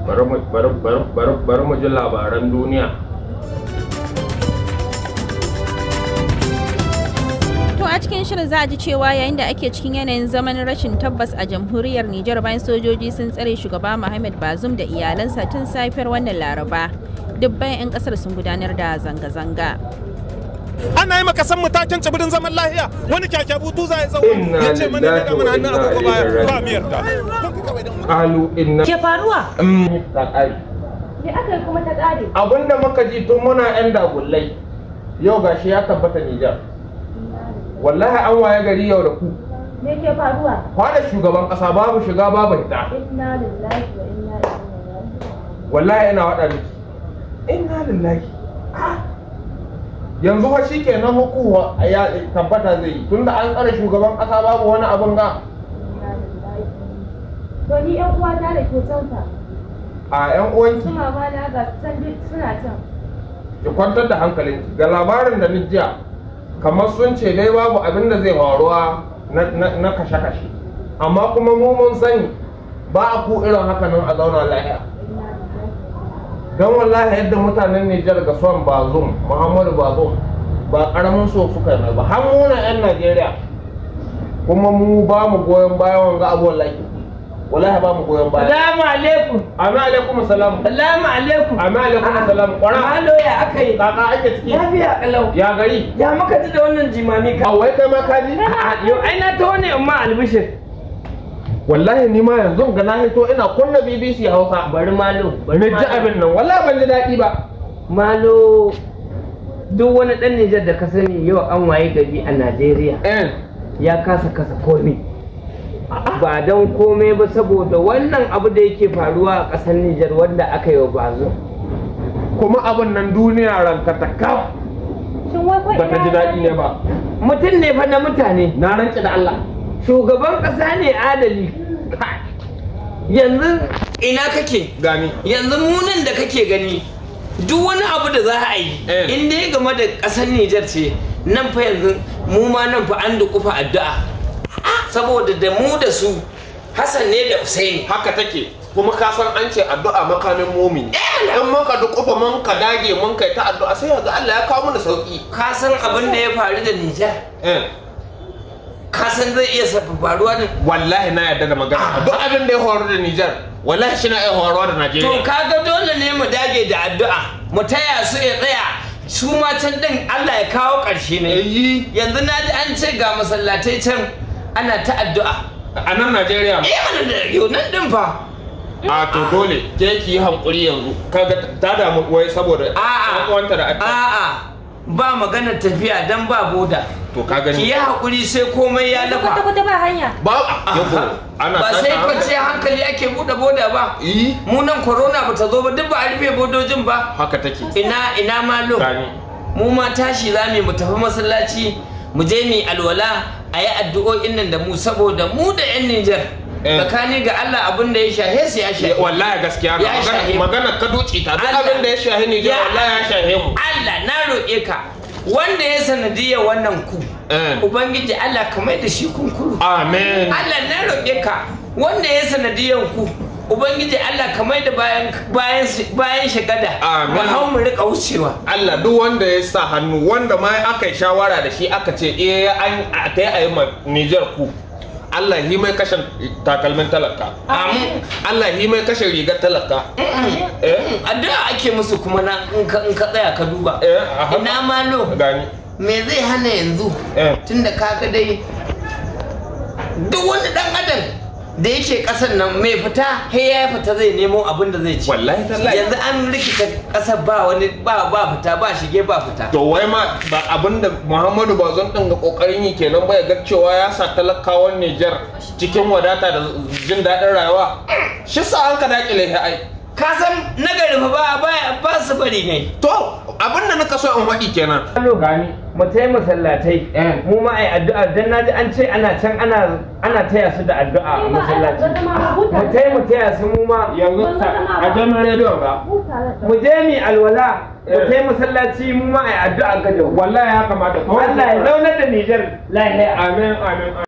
bari mu bari bari bari bari mu ji labaran duniya To a cikin shirin za a ji cewa yayin da ake cikin yanayin zaman rashin tabbas a jamhuriyar Nijar bayan sojoji sun tsare shugaba Muhammad Bazoum da iyalansa tun safiyar wannan Laraba. Dubban 'yan kasar sun gudanar da zanga-zanga. ana yi maka san matakin tsibirin zaman lahiya wani kyakyabutu za ya tsawo Inna ya ce mani ne lillahi da mana hannun wa inna agogo baya ilaihi ba mu yarda qalu inna ke faruwa Mm, tsakari. me aka yi kuma ta ƙare abinda muka ji tun muna yan dagullai yau gashi ya tabbata Nijar wallahi an waye gari yau da ku me ke faruwa kwada shugaban kasa babu shiga babu hita inna lillahi wa inna ilaihi raji'un wallahi ina waɗa miki inna lillahi Ah. yanzu fa shi ke nan hukuwa ya tabbata zai yi tunda an tsare shugaban kasa babu wani abin ga inna lillahi to ni yan uwata da ke can fa a yan uwanki su mama na ga su can duk suna can ki kwantar da hankalinki ga labarin da ni jiya kamar sun ce dai babu abin da zai faruwa na- na na kashe-kashe amma kuma mu mun sani ba a ku irin haka nan a zauna lahiya inna lillahi don wallahi yadda mutanen Nijar ga son Bazum Muhammadu Bazum ba karamin so suka yi mai ba har mu na 'yan Najeriya kuma mu ba mu goyon bayan wanga abu wallahi wallahi ba mu goyon baya Salamu alaikum. Amin alaikum salam Salamu alaikum. Amin alaikum salam kwara Malo ya aka yi. kaka ake ciki Lafiya kalau. ya gari Ya muka ji da wannan jimami ka. a wai kai ma kaji A'a, Yau ai na taho ne amma albishir. wallahi ni ma yanzu ga na hito ina kunna BBC Hausa Bari malo. na ji abin nan wallahi ban ji daɗi ba Malo. Duk wani ɗan Nijar da ka sani yau an waye gari a Najeriya eh ya kasa kasa komai. Ba don komai ba saboda wannan abu da yake faruwa a ƙasar Nijar wanda aka yi wa bazo. kuma abin nan duniya ranka ta kaf shin wai ko ba ta ji daɗi ne ba Mutum ne fa na mutane. na rantsi da Allah Shugaban ƙasa ne adali. Yanzu ina kake? gani yanzu munin da kake gani duk wani abu da za a yi Eh. in dai game da ƙasar Nijar ce nan fa yanzu mu ma nan fa an dukufa addu'a saboda da mu da su Hassan ne da Usaini haka take kuma ka san an ce addu'a makamin mumini in muka dukufa mun ka dage mun kai ta addu'a sai yanzu Allah ya kawo mana sauki ka san abin da ya faru da Nijar eh ka san zai iya safa faruwa da wallahi na yarda da magana duk abin da ya horu da Nijar wallahi shi na iya horuwa da to Najeriya kaga dole ne mu dage da addu'a mu taya su ya tsaya su ma can din Allah ya kawo ƙarshe ne yi yanzu na ji an ce ga masallatai can ana ta addu'a a nan Najeriya Eh mana da yau nan din fa. a to dole ke ki yi hankuri yanzu kaga ta damu wai saboda A'a. ɗan uwanta da ake A'a ba maganar tafiya dan ba boda. to ka Ki gani yi haƙuri sai komai ya kwata lafa. kwata ba hanya ba yabo ana Ba tashi sai hankali. kwanciyar hankali ake buɗe boda ba. yi Mu nan corona ba ta zo ba duk ba a rufe bodojin ba. haka take Ina ina malo. gani Mu ma tashi za mu yi mu tafi masallaci mu je mu yi alwala a yi addu'o'in nan da mu saboda mu da 'yan Nijar. Eh. Tsakani ga Allah abin da ya shahe su ya shahe. wallahi gaskiya Ya na shahe magana mu. magana ka duci ta duk Allah. abin da ya shahi Nijar Ya- wallahi ya shahe mu Allah na roƙe ka wanda ya sanadiyar wannan ku Eh. Ubangiji Allah ka mai da shi kunkuru amen Allah na roƙe ka wanda ya sanadiyar ku Ubangiji Allah ka mai da bayan bayan bayan shagada Amin. mu hau mu rika wucewa Allah duk wanda ya sa hannu wanda ma aka yi shawara da shi aka ce eh an a ta yi a yi ma Nijar ku Allah yi mai kashe takalmin talaka amin Allah yi mai kashe rigar talaka eh addu'a ake musu kuma na in ka in ka tsaya ka duba eh a haka. ina malo gani me zai hana yanzu eh tunda kaga dai duk wani dan adam da yake kasan nan mai fita he ya fita zai nemo abin da zai ci wallahi tallahi yanzu an rikita kasar ba wani ba ba fita ba shige ba fita to wai ma ba abinda Muhammadu Bazon din ga kokarin yi kenan ba ya ga cewa ya sa talakawan Nijar cikin wadata da jin daɗin rayuwa shi sa an ka dakile shi ai ka san nagari fa ba ba ba su bari ne to abinda nika so in faɗi kenan gani mu tayi masallatai Eh. mu ma ai addu'a dan naji an ce ana can ana ana taya su da addu'a a Ni ma ana masallaci ta zama huta. mu tayi mu taya su mu ma yanzu Ban sa- zama a ba. jami'ar rediyo ga huta da mu je mi alwala mu Eh. tayi masallaci mu ma ai addu'a ga wallahi ya kamata Allah ya zaunar da Nijar lahiya amin amin